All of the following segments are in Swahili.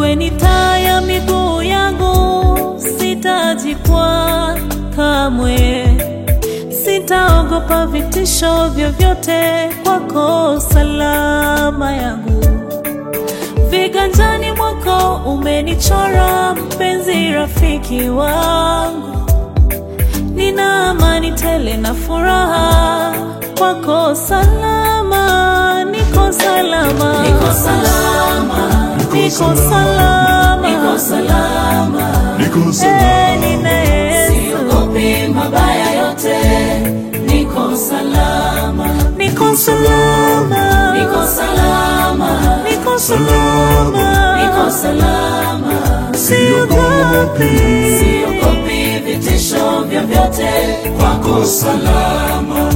wewe ni taa ya miguu yangu, sitajikwaa kamwe, sitaogopa vitisho vyovyote, kwako salama yangu. Viganjani mwako umenichora, mpenzi, rafiki wangu, nina amani tele na furaha, kwako salama, niko salama, Niko salama, niko salama, niko salama, Niko Eh, salama, nina Yesu, siogopi mabaya yote, niko salama, niko salama, niko salama, niko salama, niko salama, siogopi. siogopi vitisho vyovyote, kwako salama.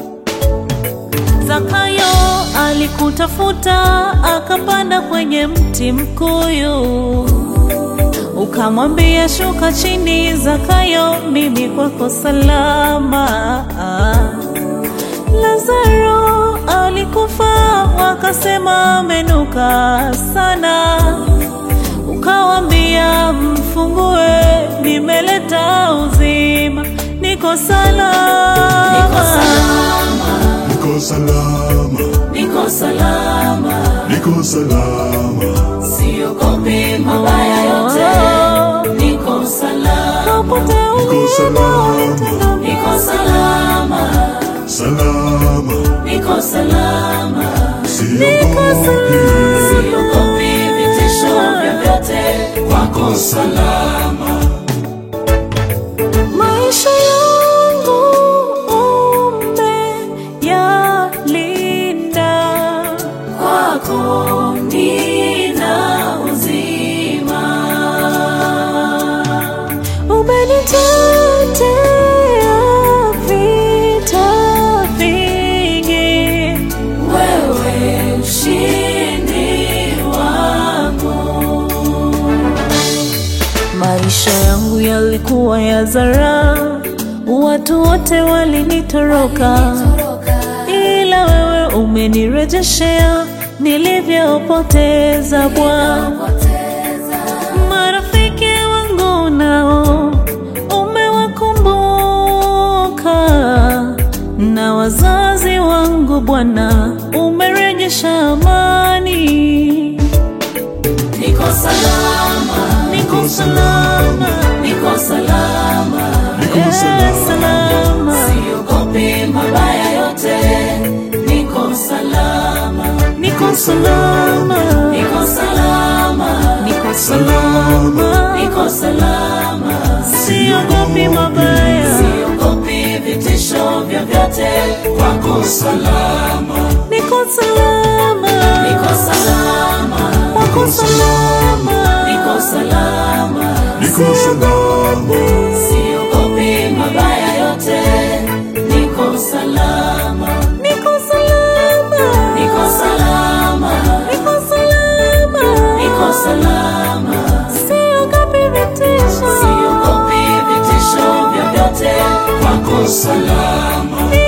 Zakayo alikutafuta akapanda kwenye mti mkuyu, ukamwambia shuka chini, Zakayo, mimi kwako salama. Lazaro alikufa, wakasema amenuka sana, ukawambia mfungue, nimeleta uzima, niko salama, Niko salama, Niko salama, niko salama, Niko salama, siogopi mabaya yote, niko salama, Popote Niko salama, niko salama, salama, niko salama, siogopi, siogopi vitisho vyovyote, kwako salama. maisha yangu umeyalinda, kwako nina uzima, umenitetea vita vingi, wewe ushindi wangu. maisha yangu yalikuwa ya zara, watu wote walinitoroka, ila wewe umenirejeshea nilivyopoteza Bwana. Marafiki wangu nao umewakumbuka, na wazazi wangu Bwana umerejesha amani. Niko salama, Niko salama, niko salama, Niko eh, salama, salama, siogopi mabaya yote, niko salama, niko salama, niko salama, niko salama, niko salama, siogopi mabaya, siogopi vitisho vyovyote, kwako salama, niko salama, niko salama, wako salama, niko salama, Niko salama, siogopi mabaya yote, niko salama, niko salama, niko salama, niko salama, niko salama, siogopi vitisho, siogopi vitisho vyovyote, kwako salama,